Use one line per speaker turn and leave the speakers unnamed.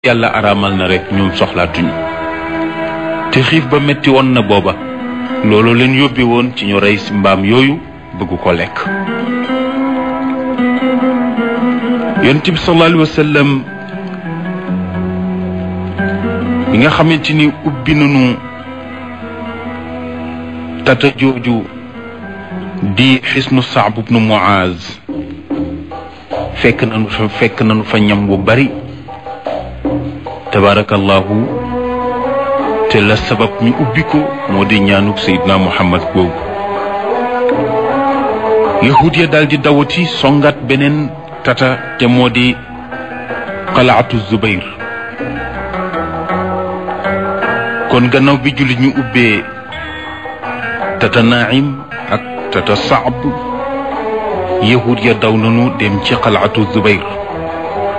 yàlla araamal na rek ñoom soxlaatuñu te xiif ba metti woon na booba loolu leen yóbbe woon ci ñu rey si mbaam yooyu bëgg ko lekk yonent bi sallallahu alayhi wa sallam bi nga xamante ni ubbi nañu tata jooju di xisnu Saab ibnu Muaz fekk nañu fa fekk nañu fa ñam bu bari tabarakallahu te la sabab ñu ubbi ko moo di ñaanuk Seydina Muhammad boobu yahud ya daal di dawati songat beneen tata te moo di xalaatu Zubayr kon gannaaw bi jullit ñu ubbee tata Naim ak tata Saab yahud ya daw nañu dem ci xalaatu Zubayr